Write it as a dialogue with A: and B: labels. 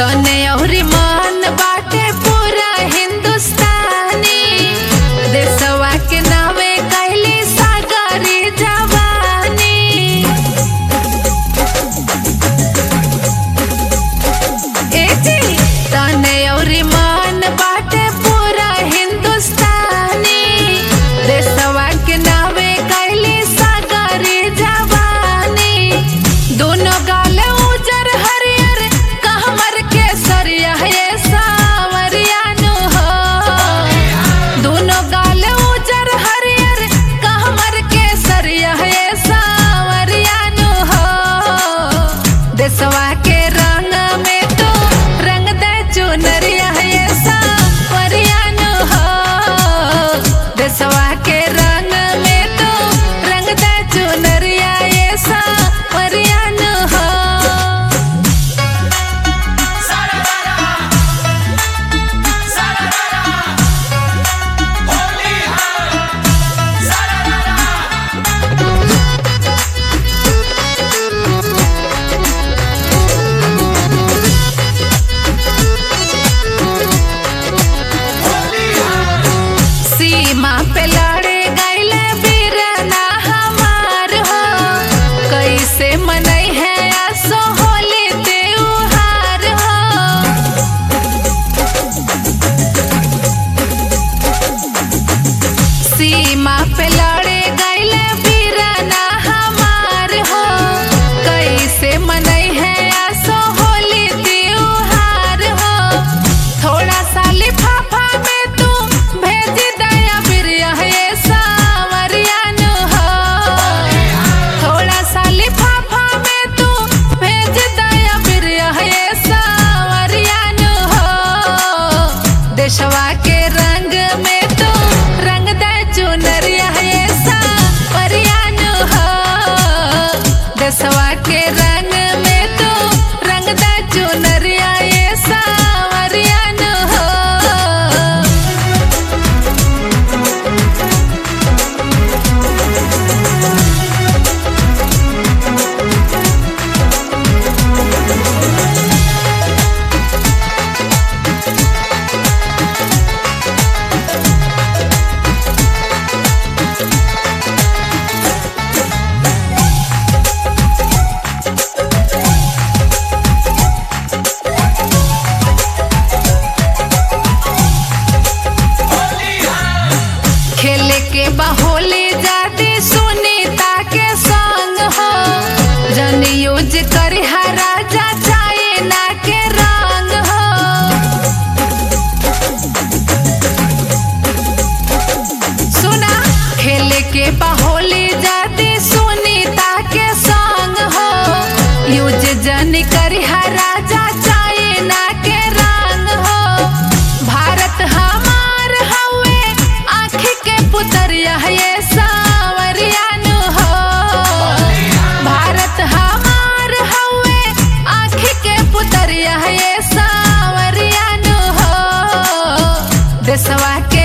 A: तने अउरी मन बाटे पूरा हिंदुस्तानी देशवा के नावे कैली सागरी जवानी ए जी तने अउरी मन बाटे पूरा हिंदुस्तानी देशवा के नावे कैली सागरी जवानी दोनों गाल उजर हरियर कहमर के सरिया ये सावरिया नु हो दोनों गाल उजर हरियर कहमर के सरिया ये सावरिया नु हो देशवा के रंग में तो रंग दे चुनरिया ये सावरिया नु हो देशवा के रंग में तो रंग दे चुनरिया ये सावरिया नु हो सीमा पे लड़े गईले बीरना हमार हो कैसे मनई है आसो होली त्योहार हो सीमा पे लड़े गईले बीरना हमार हो कैसे मनई है आसो होली त्योहार हो थोड़ा सा लिफाफा में तू भेज दया बिरिया ये सावरिया नु हो थोड़ा सा लिफाफा में तू भेज दया बिरिया ये सावरिया नु हो देशवा के रंग में तू रंग दे चुनरिया ये सावरिया नु हो देशवा के रंग में तू रंग दे चुनरिया ये सावरिया नु हो खेले के बाहोली जाती सुनीता के संग हो जन यूज करी राजा चाइना के रंग हो सुना खेले के बाहोली जाती सुनीता के संग हो यूज जन करी राजा चाइना के रंग हो भारत हमार हवे आँखी के पुतरिया ये सावरिया नु हो भारत हमार हवे आँखी के पुतरिया ये सावरिया नु हो देशवा के